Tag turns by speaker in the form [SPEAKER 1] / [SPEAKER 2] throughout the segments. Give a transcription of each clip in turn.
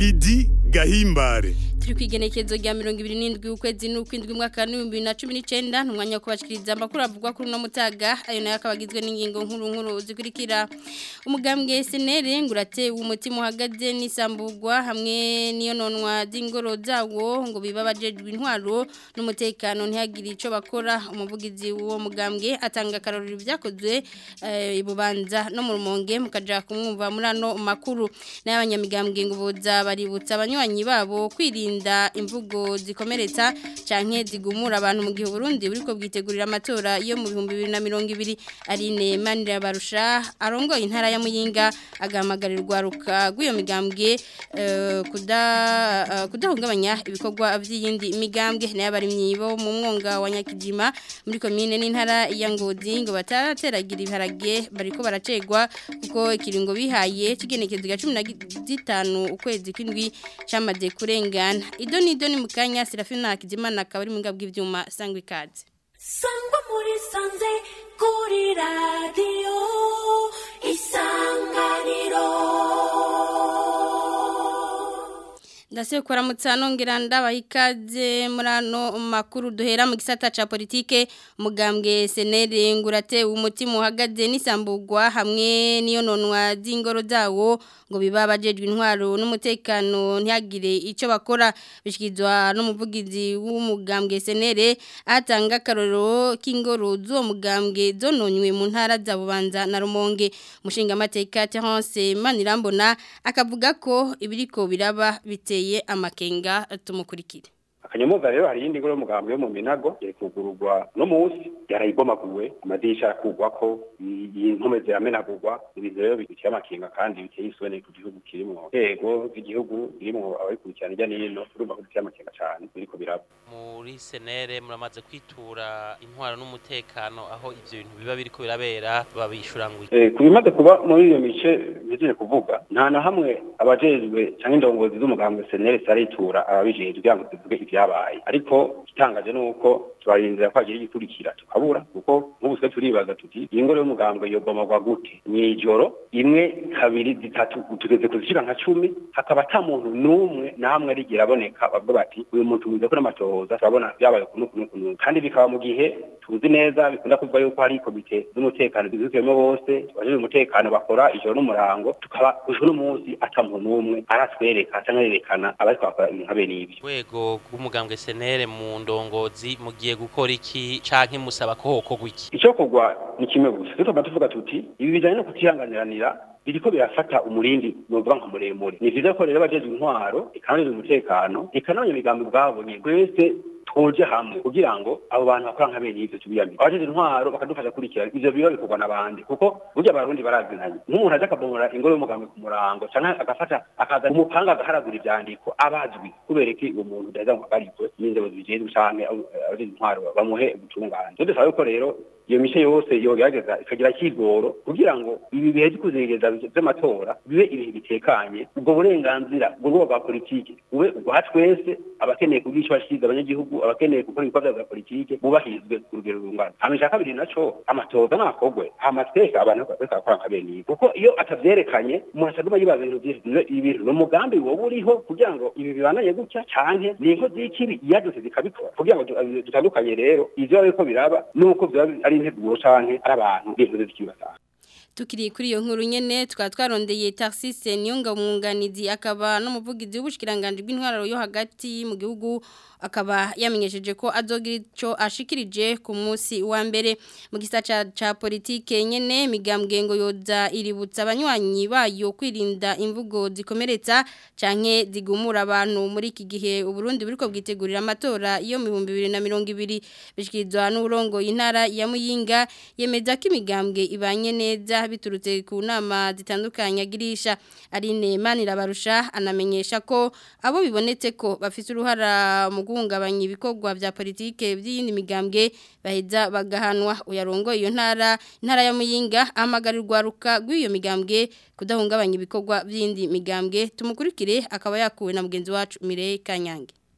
[SPEAKER 1] Lidi Gahimbare
[SPEAKER 2] turi kwigenekezo rya 27 ukwezi n'ukwindwi mwaka wa 2019 ntumwanya wo kubashikiriza amakuru avugwa kuri no mutaga ayo nayo akabagizwe n'ingingo nkuru nkuru zikurikira umugambwe SNL ngurate umutima uhagaze n'isambugwa hamwe niyo nonwa z'ingoro zawo ngo bibabajejwe intwaro n'umutekano ntihagire ico bakora umuvugizi w'uwo mugambwe atanga karorero byakozwe eh, ibubanza no mu rumonge mukaja kumwumva muri ano makuru n'abanyamigambwe ngo boza baributsa abanywanyi babo kwirinda imvugo zikomeretsa canke zigumura abantu mu gihe Burundi buriko bwitegurira amatora yo mu 2020 Aline Manira barusha arongoye intara ya Muyinga agamagarirwa ruka rw'iyo migambwe eh, kuda eh, kudahungabanya ibikorwa vy'iyindi migambwe nayo bari myibo mu mwonga wa Nyakijima muri commune n'intara ya Ngozi ngo batarateragira ibiharage bariko baracegwa kuko ikiringo bihaye kigenekezo ga 15 ukwezi kwindwi cyamaze kurengana ido ni ido ni mukanya Serafina Hakizimana akaba ari mu ngabwe ivyuma sangwa ikaze
[SPEAKER 3] sangwa muri sanze kuri radiyo isanganiro
[SPEAKER 2] Ndase kuramutsa nongera ndabaha ikaze muri ano makuru duhera mu gisata ca politike umugambwe senere ngurate umutima uhagaze n'isambugwa hamwe niyo nonwa z'ingoro zawo ngo biba bajejwe intwaro n'umutekano ntihagire ico bakora bishikizwa n'umuvugizi w'umugambwe senere atanga akarorero k'ingoro z'uwo mugambwe zononywe mu ntara za bubanza na rumonge mushinga amateka Terence Manirambona akavuga ko ibiriko biraba biteye yeye amakenga tumukurikire
[SPEAKER 4] akanyamuga rero hari iyindi ngoro y'umugambwe yo mu minago yari kugururwa no munsi yarayibomaguwe amadirisha arakugwako intume ziramenagurwa ibintu rero biteye amakenga kandi biteye isoni ku gihugu kirimwo yego z'igihugu birimwo ababikurikirana hirya n'ino urumva ko biteye amakenga cane biriko biraba
[SPEAKER 5] muri senere muramaze kwitura intwaro n'umutekano aho ivyo bintu biba biriko birabera babishura ngo
[SPEAKER 4] eh ku bimaze kuba muri iyo mice bijeje kuvuga nta na hamwe abajejwe canke indongozi z'umugambwe senere saritura ababijejwe kugira ngo tuvuge ivyabaye ariko igitangaje nuko turarindira ko hagira igikurikira tukabura kuko nk'ubu twe turibaza tuti iyi ngoro y'umugambwe yobomagwa gute mw'ijoro imwe kabiri zitatu tugeze kuzishika nka cumi hakaba ata muntu n'umwe namwe arigira aboneka bavuga bati uyu muntu muze ko n'amatohoza turabona byabaye kunu kunu kunu kandi bikaba mu gihe tuzi neza bikunda kuvuga yuko hari komite z'umutekano zizukiyemo bose abajejwe umutekano bakora ijoro n'umurango tukaba ujuru n'umunsi ata muntu n'umwe aratwereka canke yerekana abariko bakora ibintu nka bene ibyo
[SPEAKER 5] rwego rw'umugambwe senere mu ndongozi mugiye gukora iki canke musaba ko hokorwa iki
[SPEAKER 4] icyo kugwa ni kimwe gusa tutuma tuvuga tuti ibi bijanye no kutihanganiranira biriko birafata umurindi novuga nka muremure ni vyiza ko rero abajejwe intwaro ikanoneza umutekano ikanonye imigambi bwabonye twese tuje hamwe kugira ngo abo bantu bakora nka bene ivyo tubiyamire abajejwe intwaro bakadufasha kurikirana ivyo biba bikorwa n'abandi kuko burya abarundi barazinanye nk'umuntu aje akabomora ingoro y'umugambi ku murango canke agafata akaza umupanga agaharagura ivyandiko abazwi kubera iki uwo muntu udaheza ngo agarikwe n'inzego zibijejwe canke abajejwe intwaro bamuhe ubutungane so dusaba yuko rero iyo mice yose yogerageza ikagira kigoro kugira ngo ibi bihe by'ukuzegeza vy'amatora bibe ibihe bitekanye ubwo burenganzira ubwo rwego rwa politike bube ubwa twese abakeneye kugira ico bashize abanyagihugu abakeneye gukora ibikorwa vya politike bubahirizwe ku rugero rungana hama ica kabiri naco amatoza nakogwe hama twese abantu bariko barakora nka bene ibi kuko iyo atavyerekanye umuntu acaguma yibaza ibintu vyinshi ibintu ni umugambi woba uriho kugira ngo ibi bibananye gutya canke ni inko z'ikibi iyadose zikabikora kugira ngo dutandukanye rero ivyo bariko biraba nuko vyoba ari integuro canke ari abantu b'inkozi z'ikibasanga
[SPEAKER 2] tukiri kuri iyo nkuru nyene tukaba twarondeye Tarsise Niyonga umwunganizi akaba n'umuvugizi w'ubushikiranganje bw'intwaro yo hagati mu gihugu akaba yamenyesheje ko azogira ico ashikirije ku munsi wa mbere mu gisata ca politike nyene migambwe ngo yoza iributsa abanywanyi bayo kwirinda imvugo zikomeretsa canke zigumura abantu muri iki gihe uburundi buriko bwitegurira amatora yo mu 2020 bishikizwa n'urongo intara ya Muyinga yemeza ko imigambwe ibanye neza biturutse ku nama zitandukanye agirisha Aline Manirabarusha anamenyesha ko abo bibonetse ko bafite uruhara mu guhungabanya ibikorwa vya politike by'iyindi migambwe baheza bagahanwa uyarongo iyo ntara intara ya Muyinga amagarirwa ruka rw'iyo migambwe kudahungabanya ibikorwa by'indi migambwe tumukurikire akaba yakuwe na mugenzi wacu Mireye Kanyange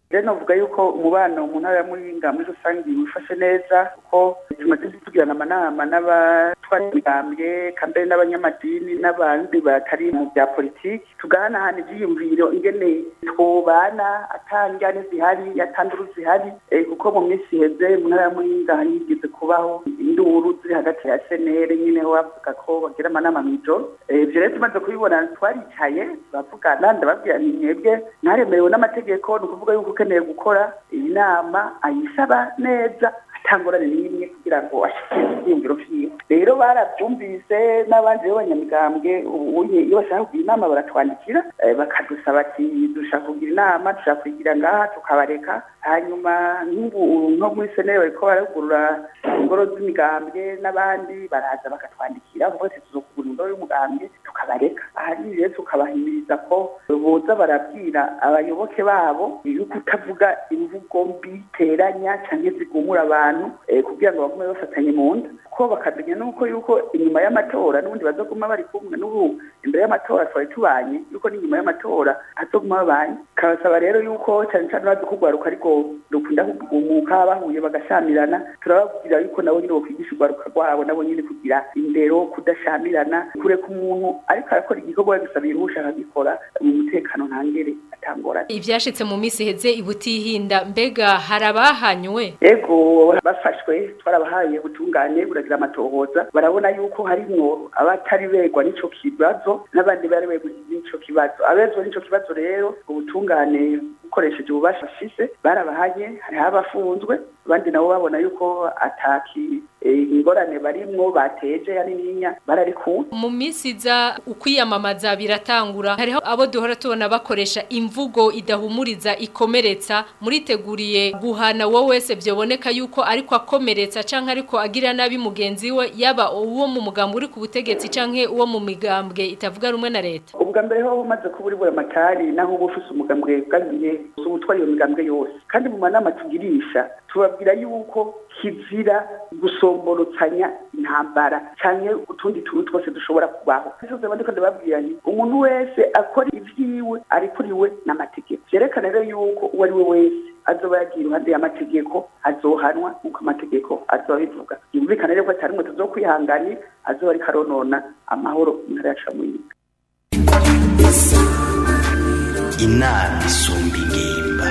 [SPEAKER 6] rero navuga yuko umubano mu ntara ya Muyinga muri rusange wifashe neza kuko tumaze tugirana amanama n'abatwara imigambwe kambere n'abanyamadini n'abandi batari mu bya politiki tugahanahana ivyiyumviro ingene twobana atangane zihari atanduru zihari eh, kuko mu minsi iheze mu ntara ya Muyinga hari higeze kubaho induru ziri hagati ya senere nyine ho bavuga ko bagira amanama mw'ijoro Eh, ivyo rero tumaze kubibona twaricaye turavugana ndababwira nti mwebwe mwaremerewe n'amategeko ni ukuvuga yuko ukeneye gukora iyi nama ayisaba neza atangorane n'imwe kugira ngo ashikire ivyiyumviro vyiwe rero baravyumvise n'abandi b'abanyamigambwe ubunye iyo bashaka kugira inama baratwandikira eh, bakadusaba ati dushaka kugira inama dushaka kuyigira ngaha tukabareka hanyuma nk'ubu nko muri senere bariko baragurura ingoro z'imigambwe n'abandi baraza bakatwandikira kuvuga ati tuzokugura ingoro y'umugambwe tukabareka ahari rero tukabahimiriza ko boza barabwira abayoboke babo yuko utavuga imvugo mbi teranya canke zigumura abantu eh, kugira ngo bagume bafatanye mu nda ko bakamenya nuko yuko inyuma y'amatora n'ubundi bazoguma bari kumwe n'ubu imbere y'amatora twari tubanye yuko n'inyuma y'amatora hazoguma babanye kabasaba rero yuko cane cane bazi kugwaruka ariko rukunda kugumuka bahuye bagashamirana turababwira yuko nabo nyine bokwigisha urwaruka rwabo nabo nyine kugira indero kudashamirana kureka umuntu ariko arakora igikorwa yagisabira uwo ushaka gikora mu mutekano ntangere atangorane
[SPEAKER 7] ivyashitse mu misi iheze ibutihinda mbega harabahanywe
[SPEAKER 6] ego bafashwe twarabahaye ubutungane buragira amatohoza barabona yuko harimwo abatari begwa n'ico kibazo n'abandi bari begwa n'ico kibazo abezwa n'ico kibazo rero ubutungane bukoresheje ububasha bafise barabahanye hariho abafunzwe abandi nabo babona yuko ataki eh, ingorane barimwo bateje yanininya bararikuwe
[SPEAKER 7] mu misi iza ukwiyamamaza biratangura hariho abo duhora tubona bakoresha imvugo idahumuriza ikomeretsa muriteguriye guhana wowe wese byoboneka yuko ariko akomeretsa canke ariko agira nabi mugenzi we yaba uwo mu mugambwe uri ku butegetsi canke uwo mu migambwe itavuga rumwe na leta
[SPEAKER 6] ubwa mbere ho umaze kuba uri buramatari naho uba ufise umugambwe bwagiye ubutwara iyo migambwe yose kandi mu manama tugirisha tubabwira yuko kizira gusomborotsanya intambara canke utundi tuntu twose dushobora kubaho bisoze bandiko ndababwira nti umuntu wese akora ivyiwe arikuriwe n'amategeko vyerekana rero yuko uwo ari we wese azoba yagiye iruhande y'amategeko azohanwa nk'uko amategeko azoba abivuga yumvikana rero ko atari mwe tuzokwihanganira azoba ariko aronona amahoro mu ntara yacu ya Muyinga
[SPEAKER 8] inama isumba ingimba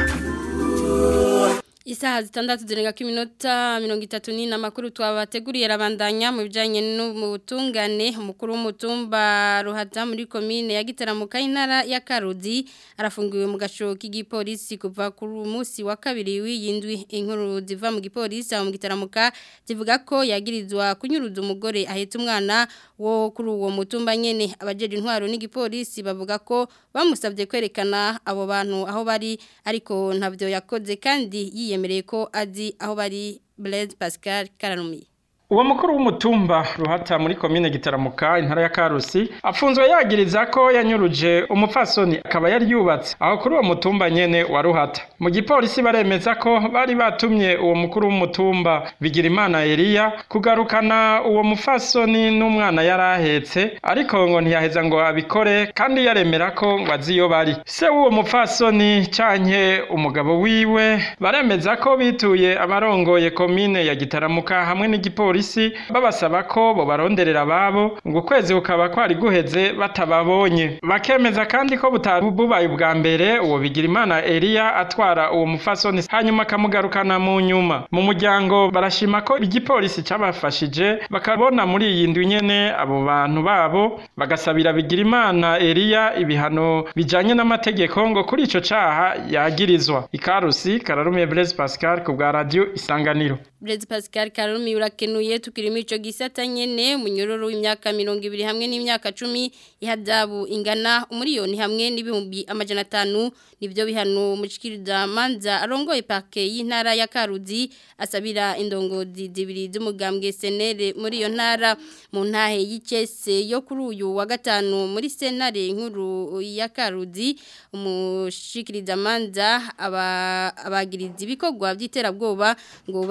[SPEAKER 2] Isaha zitandatu zirenga ko iminota mirongo itatu n'ine amakuru twabateguriye arabandanya mu bijyanye n'ubutungane umukuru w'umutumba ruhata muri komine ya gitaramuka intara ya karudi arafungiwe mu gasho k'igipolisi kuva kuri munsi wa kabiri w'iyindwi inkuru ziva mu gipolisi aho mu gitaramuka zivuga ko yagirizwa kunyuruza umugore ahetse umwana wo kuri uwo mutumba nyene abajeje intwaro n'igipolisi bavuga ko bamusabye kwerekana abo bantu aho bari ariko ntabyo yakoze kandi yiyemereye ko azi aho bari Blaise Pascal Karanumiye
[SPEAKER 9] uwo mukuru w'umutumba ruhata muri komine gitaramuka intara ya karusi afunzwe yagiriza ko yanyuruje umupfasoni akaba yari yubatse aho kuri uwo mutumba nyene wa ruhata mu gipolisi baremeza ko bari batumye uwo mukuru w'umutumba bigira imana Eliya kugarukana uwo mupfasoni n'umwana yari ahetse ariko ngo ntiyaheza ngo abikore kandi yaremera ko ngo azi iyo bari se w'uwo mupfasoni canke umugabo wiwe baremeza ko bituye abarongoye komine ya gitaramuka hamwe n'igipolisi polisi babasaba ko bo baronderera ababo ngo ukwezi kukaba kwari guheze batababonye bakemeza kandi ko butabubaye ubwa mbere uwo bigira imana Eliya atwara uwo mufasoni hanyuma akamugarukana mu nyuma mu muryango barashima ko igipolisi cabafashije bakabona muri iyi ndwi nyene abo bantu babo bagasabira bigira imana Eliya ibihano bijanye n'amategeko ngo kuri ico caha yagirizwa ikarusi kararumiye Blaise Pascal ku bwa radio isanganiro
[SPEAKER 2] Blaise Pascal Karumi urakenuye tukirimo ico gisata nyene munyororo w'imyaka 200 hamwe n'imyaka 10 ihadabu ingana umuriyoni hamwe n'ibihumbi amajana 5 nivyo bihano mushikiriza manza arongoye parke y'intara ya Karuzi asabira indongozi zibiri z'umugambwe senere muri iyo ntara mu ntahe y'icese yo kuri uyu wa gatanu muri senare nkuru ya Karuzi umushikiriza manza aba abagiriza ibikorwa by'iterabwoba ngo babicishe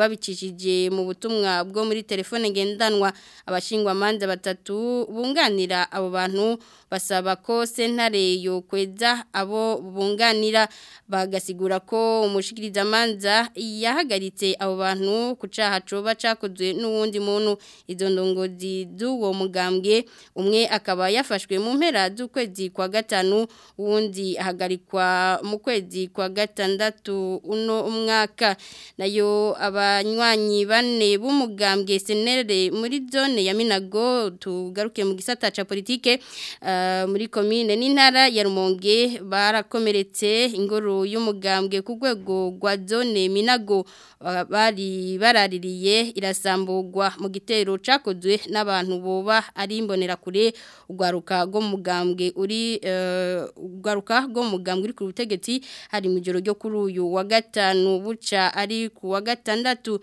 [SPEAKER 2] babicishije mu butumwa bwo muri telefone ngendanwa abashingwa manza batatu bunganira abo bantu basaba ko sentare yo kweza abo bunganira bagasigura ko umushikiriza manza yahagaritse abo bantu ku caha coba cakozwe n'uwundi muntu izo ndongozi z'uwo mugambwe umwe akaba yafashwe mu mpera z'ukwezi kwa gatanu uwundi ahagarikwa mu kwezi kwa gatandatu uno umwaka nayo abanywanyi bane b'umugambwe senere muri zone ya Minago tugaruke mu gisata ca politike uh, muri commune n'intara ya Rumonge barakomeretse ingoro y'umugambwe ku rwego rwa zone Minago uh, bari baraririye irasambugwa mu gitero cakozwe n'abantu boba ari imbonera kure ugwaruka go mugambwe uri ugwaruka uh, go mugambwe uri ku butegetsi hari mu joro ryo kuri uyu wa gatanu buca ari ku wa gatandatu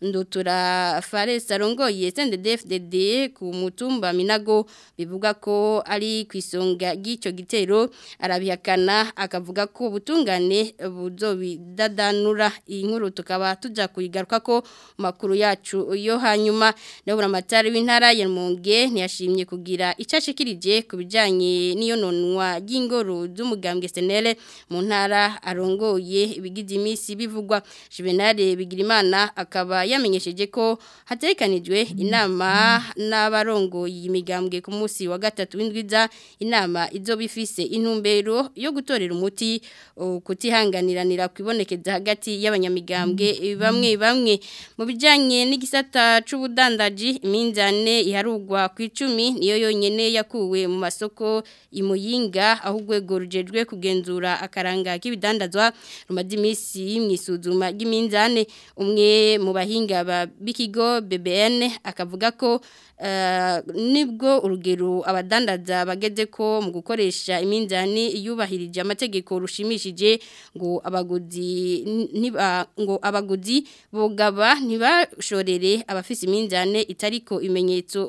[SPEAKER 2] ndutura Fares arongoye CNDD-FDD ku mutumba Minago bivuga ko ari ku isonga ry'icyo gitero arabihakana akavuga ko ubutungane buzobidadanura iyi nkuru tukaba tuja kuyigaruka ko makuru yacu yo hanyuma ndabura amatari w'intara ya Rumonge ntiyashimye kugira icashikirije ku bijanye n'iyo nonwa ry'ingoro z'umugambwe senele mu ntara arongoye ibigize imisi bivugwa Juvenal Bigirimana akaba yamenyesheje ko hatekanijwe inama n'abarongoye imigambwe ku munsi wa gatatu w'indwiza inama izo bifise intumbero yo gutorera umuti kutihanganiranira kwibonekeza hagati y'abanyamigambwe bamwe bamwe mu bijanye n'igisata c'ubudandaji iminzane iharugwa ku icumi niyo yonyene yakuwe mu masoko imuyinga aho urwego rujejwe kugenzura akaranga k'ibidandazwa rumaze iminsi mwisuzuma ry'iminzane umwe mu bahinga b'ikigo BBN akavuga ko nibwo urugero abadandaza bageze ko mu gukoresha iminzani yubahirije amategeko rushimishije ngo abaguzi ngo abaguzi bogaba ntibashorere abafise iminzane itariko ibimenyetso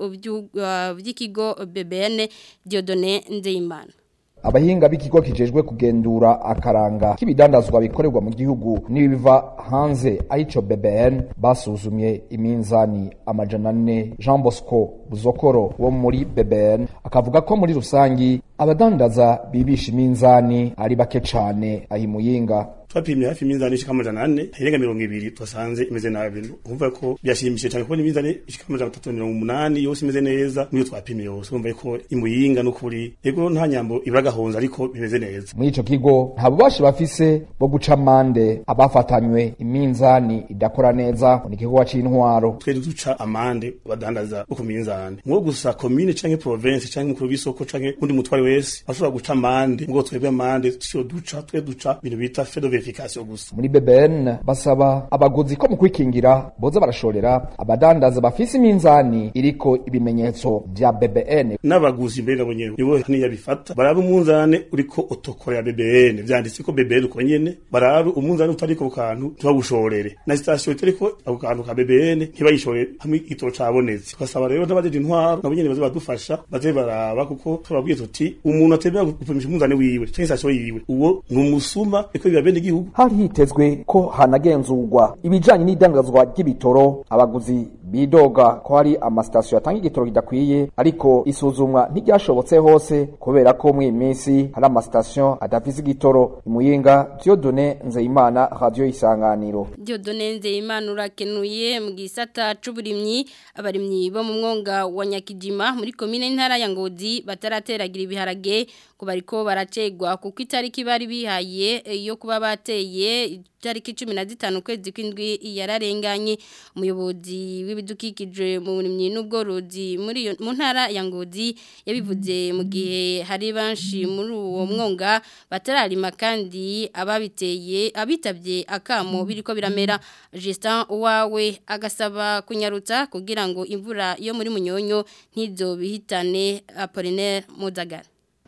[SPEAKER 2] by'ikigo BBN Diodone Nzeyimana
[SPEAKER 10] abahinga b'ikigo kijejwe kugendura akaranga k'ibidandazwa bikorerwa mu gihugu n'ibiva hanze arico BBN basuzumye iminzani amajana ane Jean Bosco Buzokoro wo muri BBN akavuga ko muri rusangi abadandaza bibisha iminzani ari bake cane ahimuyinga
[SPEAKER 11] twapimye hafi iminzani ishika amajana ane irenga mirongo ibiri twasanze imeze nabi urumva ko byashimishije cyane kubona iminzani ishika amajana atatu mirongo umunani yose imeze neza niyo twapimye yose urumva ko imuyinga n'ukuri yego nta nyambo ibura gahonza ariko bimeze neza
[SPEAKER 10] muri ico kigo nta bubasha bafise bwo guca amande abafatanywe iminzani idakora neza ni igikorwa c'intwaro
[SPEAKER 11] twe duca amande badandaza bo ku minzani mwo gusa commune canke province canke mukuru w'isoko canke undi mutware wese ashobora guca amande mwo twebwe amande tyo duca twe duca ibintu bita fedo verification gusa
[SPEAKER 10] muri BBN basaba abaguzi ko mu kwikingira boza barashorera abadandaza bafise iminzani iriko ibimenyetso vya BBN
[SPEAKER 11] n'abaguzi mbere nabo nyene nibo niya bifata barabe umunzane uriko otokora ya BBN vyanditse ko BBN uko nyene barabe umunzane utariko ku kantu tubagushorere na station itariko ako kantu ka BBN ntibayishore hamwe ito cabonetse tukasaba rero n'abajeje intwaro nabo nyene baze badufasha baze baraba kuko turabwiye tuti umuntu atembera gupimisha umunzane wiwe canke station yiwe uwo ni umusuma eko biba bene igihugu
[SPEAKER 10] hari hitezwe ko hanagenzurwa ibijanye n'idandazwa ry'ibitoro abaguzi bidoga ko hari amasitasiyo atanga igitoro kidakwiye ariko isuzumwa ntiryashobotse hose kubera ko muri iyi minsi hari amasitasiyo adafise igitoro imuyinga Dieudonne Nzeyimana radio isanganiro
[SPEAKER 2] Dieudonne Nzeyimana urakenuye mu gisata c'uburimyi abarimyi bo mu mwonga wa Nyakijima muri komine ntara ya Ngozi batarateragira ibiharage ko bariko baracegwa kuko itariki bari bihaye yo kuba bateye itariki 15 kwezi kwindwi yararenganye umuyobozi w'ibidukikije mu burimyi n'ubworozi muri mu ntara ya Ngozi yabivuze mu gihe hari banshi muri uwo mwonga batararima kandi ababiteye abitabye akamo biriko biramera Justin uwawe agasaba kunyarutsa kugira ngo imvura yo muri munyonyo ntizo bihitane Apollinaire Muzagara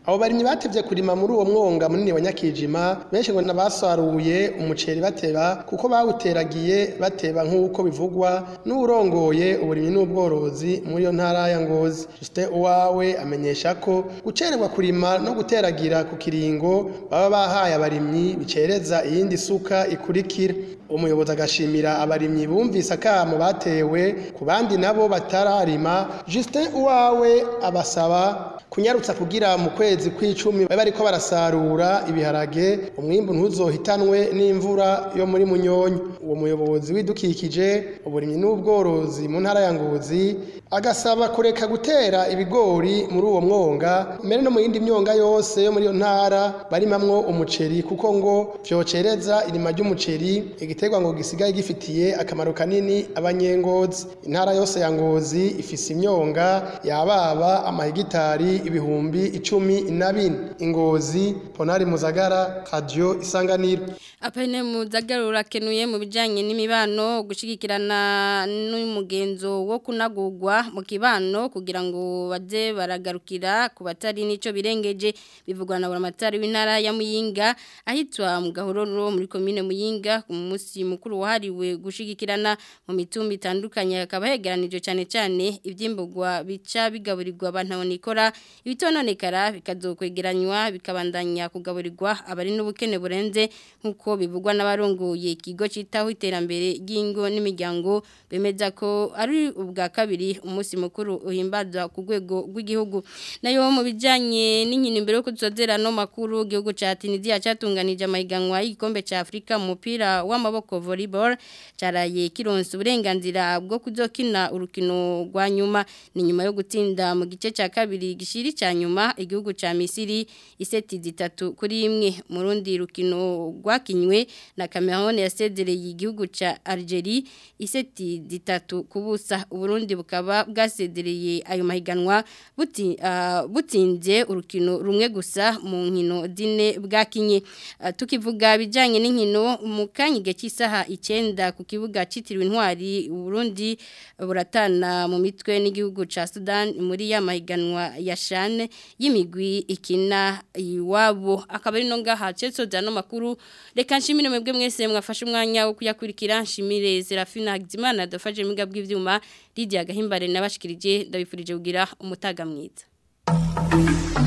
[SPEAKER 12] abo barimyi batevye kurima muri uwo mwonga munini wa nyakijima benshi ngo nabasaruye umuceri bateba kuko bawuteragiye bateba nk'uko bivugwa n'urongoye uburimyi n'ubworozi muri iyo ntara ya ngozi Justin uwawe amenyesha ko gucererwa kurima no guteragira ku kiringo baba bahaye abarimyi bicereza iyindi suka ikurikira umuyobozi agashimira abarimyi bumvise akamo batewe ku bandi nabo batararima Justin uwawe abasaba kunyarutsa kugira mu kwezi kw'icumi babe bariko barasarura ibiharage umwimbu ntuzohitanwe n'imvura yo muri munyonyo uwo muyobozi widukikije uburimyi n'ubworozi mu ntara ya ngozi agasaba kureka gutera ibigori muri uwo mwonga mbere no mu yindi myonga yose yo muri iyo ntara barimamwo umuceri kuko ngo vyocereza irima ry'umuceri igiterwa ngo gisigaye gifitiye akamaro kanini abanyengozi intara yose ya ngozi ifise imyonga yababa amahegitari ibihumbi icumi na bine ingozi ponari muzagara radio isanganiro
[SPEAKER 2] apene muzagara urakenuye mu bijanye n'imibano gushigikirana n'umugenzo wo kunagurwa mu kibano kugira ngo baze baragarukira ku batari nico birengeje bivugwa na buramatari w'intara ya Muyinga ahitwa mu gahororo muri commune Muyinga ku munsi mukuru wahariwe gushigikirana mu mitumba itandukanye akaba hegeranije cyane cyane ivyimburwa bica bigaburirwa abantu nikora ibitononekara bikazokwegeranywa bikabandanya kugaburirwa abari n'ubukene burenze nkuko bivugwa n'abarongoye ikigo citaho iterambere ry'ingo n'imiryango bemeza ko ari ubwa kabiri umunsi mukuru uhimbaza ku rwego rw'igihugu nayo mu bijanye n'inkino imbere yo kuzozera no makuru igihugu ca Tunisia catunganije amahiganwa y'igikombe ca Afrika mu mupira w'amaboko volleyball caraye kironse uburenganzira bwo kuzokina urukino rwa nyuma ni nyuma yo gutsinda mu gice ca kabiri gishiri ca nyuma igihugu ca Misiri iseti zitatu kuri imwe mu rundi rukino rwakinywe na Cameroon yasezereye igihugu ca Algeria iseti zitatu kubusa uburundi bukaba bwasezereye ayo mahiganwa buti uh, butsinze urukino rumwe gusa mu nkino zine bwakinye uh, tukivuga bijanye n'inkino mu kanyige cy'isaha 9 ku kibuga citiriwe intwari uburundi buratana mu mitwe n'igihugu ca Sudan muri ya mahiganwa ya shane y'imigwi ikina iwabo akaba ari no ngaha cyeso no makuru reka nshimire mwebwe mwese mwafashe umwanya wo kuyakurikira nshimire Serafina Hagimana dafaje miga bw'ivyuma Lydia Gahimbare nabashikirije ndabifurije kugira umutaga mwiza